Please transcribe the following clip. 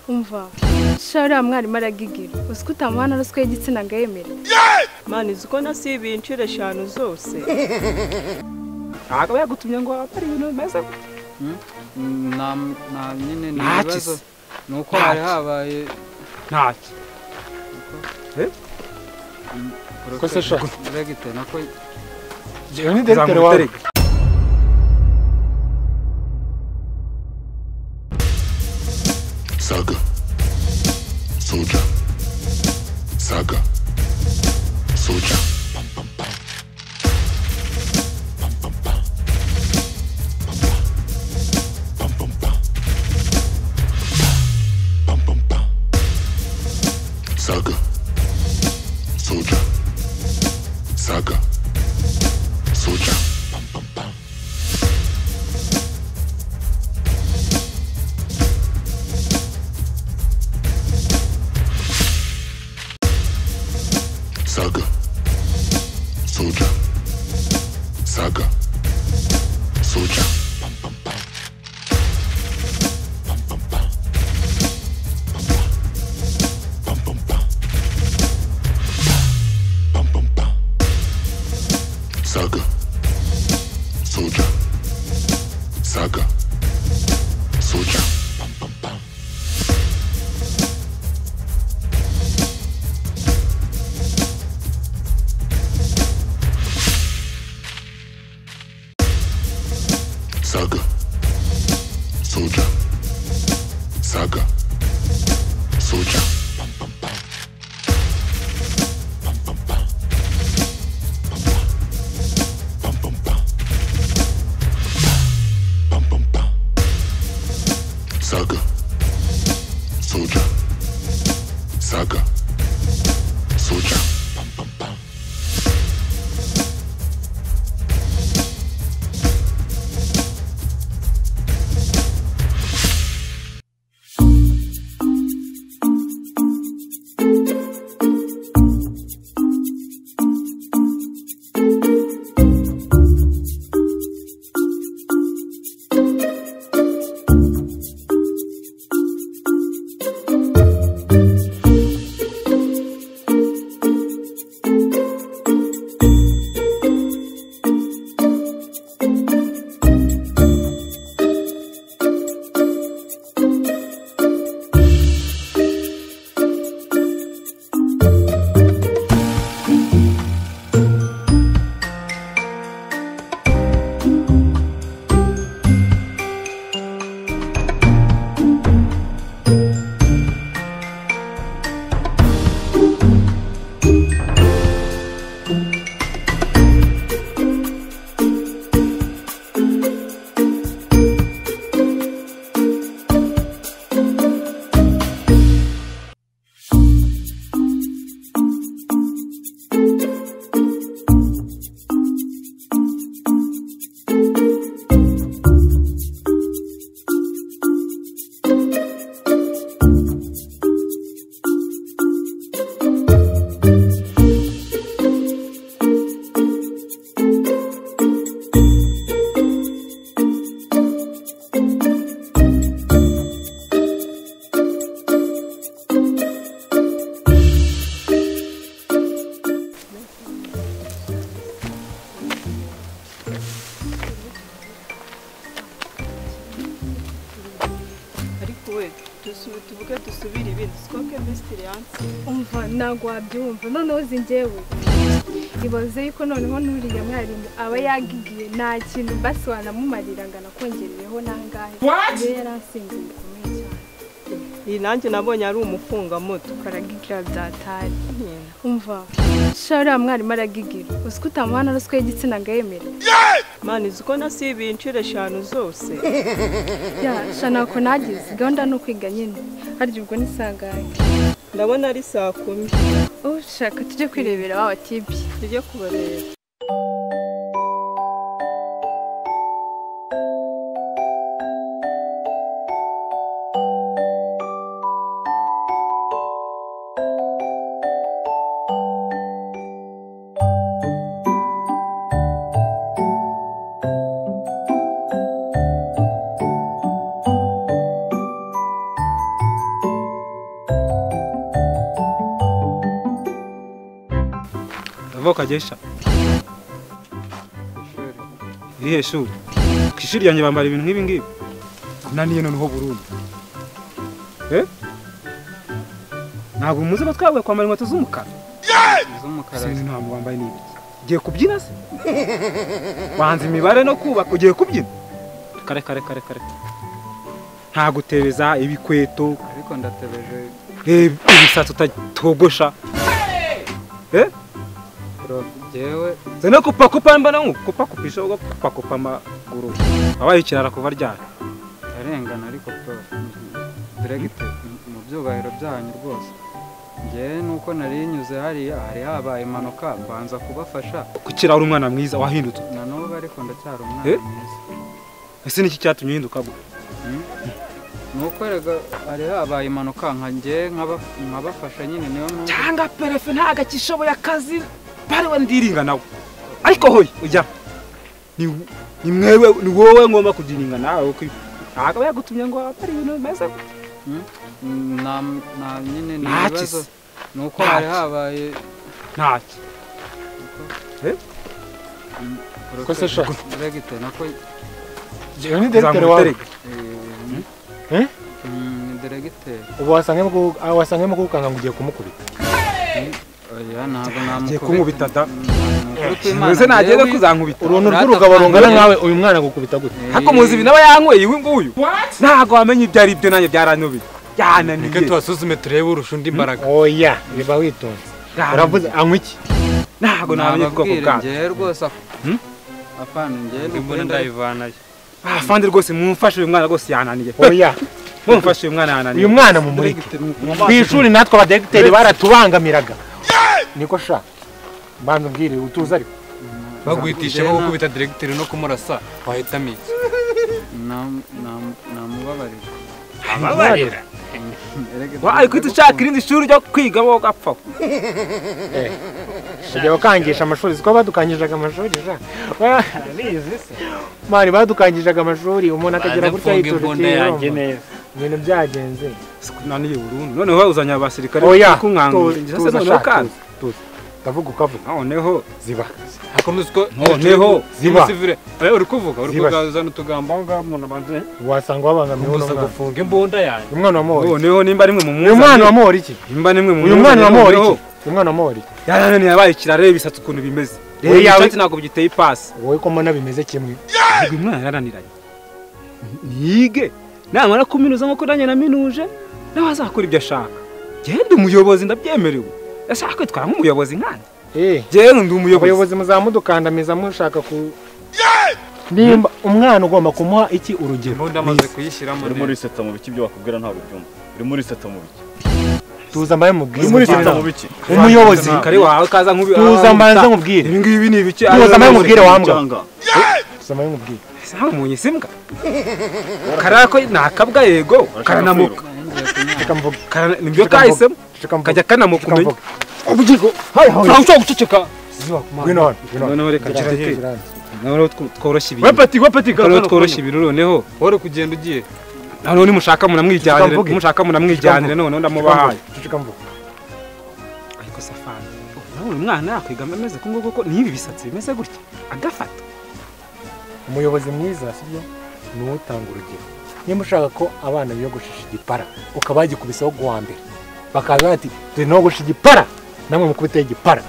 umva sha uriya mwarimu aragigira uzi ko utamuhana ruswa y'igitsina ngo yemere mani uzi ko nasibiye inshuro eshanu zose ntabwo yagutumye ngo wambare ibintu bimeze gutya nta nta nyine ni Ntaki ibibazo se. ni uko hari Ntaki. habaye ntacyo Ko se sha? regite nako Njyewe ni direkiteri wawe Saga. Soldier. Saga. Soldier. Pam, pam, pam. Pam, pam, pam. Pam, pam, pam. Pam, pam, pam. Saga. Soldier. Saga. Soldier. Pam, pam, pam. Saga. Soldier. Saga. Soldier. Pam, pam, pam. Pam, pam, pam. Pam, pam, pam. Pam, pam, pam. Saga. Soldier. Saga. Soldier. Pam, pam, pam. Saga. Soldier. Saga. Soldier. Pam, pam, pam. Pam, pam, pam. Pam, pam, pam. Pam, pam, pam. Saga. Soldier. Saga. Soldier. Pam, pam, pam. ariko we dusubi tuvuge dusubire ibindi twebwe misitiri yanse umva ntabwo wabyumva noneho uzi njyewe ibaze yuko noneho n'uriya mwarimu aba yagigiye nta kintu mbasi wanamumarira ngo anakongerereho nangahe iyo yaransinze bikomeye cyane iyi nanjye nabonye ari umufungamutwe karagigira byatari nyine umva sha uriya mwarimu aragigira uzi ko utamuhana ruswa y'igitsina ngo yemere mani uzi ko nasibiye inshuro eshanu zose ya sha ntako nagize gahunda ni ukwiga nyine harya ubwo ni saa ngahe ndabona ari saa kumi ushaka tujye kwirebera wa watibye tujye kubareba kuva ukagesha irihe shuri ku ishuri ryanjye bambara ibintu nk'ibi ngibi naniye noneho burundu ntabwo muzi ko twabwiye kwambara inkweto z'umukara iz'umukara sinzi nta wambaye n'ibi ugiye kubyina se wanze imibare no kubaka ugiye kubyina kare kare kare kare nta gutebeza ibikweto ariko ndatebeje eh, ibisatsi utatogosha bro jewe nze no kupakupa mbona nkukupakupisha ubwo kupakupa amaguru wabaye ikirara kuva ryari arengana ariko bro diregite mu byubahiro byanyu rwose njyewe nuko nari nyuze hariya hari habaye impanuka mbanza kubafasha kukira uri umwana mwiza wahindutse na n'ubu ariko ndacyari Eh? umwana mwiza ese niki cyatumye uhinduka gutya nuko rega hari habaye impanuka nka njye nkaba- nkabafasha nyine niyo mpamvu cyangwa perefe ntago akishoboye akazi bariwe ndiringa nawe ariko hoya ujya ni ni mwewe ni wowe ngomba kugiringa nawe kuko ntabwo yagutumye ngo hari ibintu bimeze gutya. na na nyine ni Ntaki ibibazo se. ni uko hari Ntaki. habaye ntacyo Kosa shaka. diregite nako jewe ni direktere wawe Zamutereke. Eh? diregite ubu wasangemo ku- ah, wasangemo kukanga ngo ugiye kumukubita oya ntabwo namukubita Agiye kunkubita da. ntabwo mbese ntagiye no kuzankubita uruntu Urata rw'urugabo rungana kubangamira. nkawe uyu mwana agukubita gute ariko muzi ibi nawe yanyweye uyu nguyu ntabwo wamenya ibyo ari byo nanjye byaranyobiye Reka byananiye tubasuzume turebe urusha undi imbaraga. oya riba witonze uravuze anywa iki ntabwo namenya ubwoko bwabyo njyewe rwose ak- Hmm? apana njyewe ni Imbona ukuri ndayi- ndayivanayo. Ah, afande rwose mumfashe uyu mwana rwose yananiye oya mumfashe uyu mwana yananiye uyu mwana mumureke ku ishuri natwe abadiregiteri baratubangamiraga niko sha mbanza mbwire utuze ariko Bagwitisha Njyewe nko na- gukubita diregiteri no kumurasa wahita amica. nam- nam- namubabarira ababarira Diregite, Wa, ariko uhita ushaka irindi shuri ryo kwiga bo ugapfa ujya wakangisha amashuri siko badukangishaga amashuri sha barabizi se mari badukangishaga amashuri umuntu akagira gutya Banafunga imbunda yanjye yituje neza. ibintu byagenze naniye burundu noneho wazanye abasirikare oya kunkangurira tu- se tuza noneho sha, kandi tuza, tuza ndavuga ukavuga noneho ziba Ariko ntuzi ko- Noneho, ziba. Umusivile, oya, uri kuvuga uri Ziba. kugazana utugambo aho ngaho umuntu abanza wasanga wabangamiye uno gusa mwana gufunga imbunda yanjye umwana wa mori noneho nimba ari mwe mu uyu mwana wa mori iki nimba ni mwe mu uyu mwana wa mori iki uyu mwana wa mori iki yarananiye yabaye kirare bisatse ukuntu bimeze Wowe rero yawe- icyatsi ntabwo bigiteye ipasi wowe ko mbona bimeze kimwe ahubwo uyu mwana yarananiranye nige namara kuminuza nk'uko nanjye naminuje nawe azakora ibyo ashaka genda umuyobozi ndabyemerewe ashaka kwitwara nk'umuyobozi nkandi eh genda ndi umuyobozi abayobozi muzamudukandamiza mushaka ku nimba umwana ugomba kumuha iki urugero imbunda amaze kuyishyiramo urimo neza. uriseta mu biki ibyo bakubwira ntabwo ubyumva urimo uriseta mu biki tuza mbaye mubwire urimo uriseta mu biki umuyobozi kare wawe kaza nk'ubi tuza mbanze mubwire ibi ngibi ni ibiki tuza mbaye mubwire wambwa cyangwa tuza mbaye mubwire nta munyi simbwa karara ko nakabwa yego karanamuka reka mvuge Karana- nibyo Reka kahisemo reka mvuge kajya kanamukumenya mvuge ubugirwa hayi hayi ntawe ushobora guceceka ziba ngwino hano ngwino noneho reka hano gira Gira hano. noneho two- tworoshye ibintu wepati wepati noneho tworoshye ibintu noneho wowe uri kugenda ugiye noneho nimushaka munamwijyanire Tutamvuge. mushaka munamwijyanire noneho ndamubahaye Ceceka mvuge ariko safari nawe uyu mwana yakwigamba ameze ku nguko ko n'ibi bisatsi bimeze gutya agafata umuyobozi mwiza sibyo ni uwo utanga urugero niba ushaka ko abana biyogoshesha igipara ukaba wagikubisaho guhambira bakaza bati dore nogosha igipara namwe mukubiteho igipara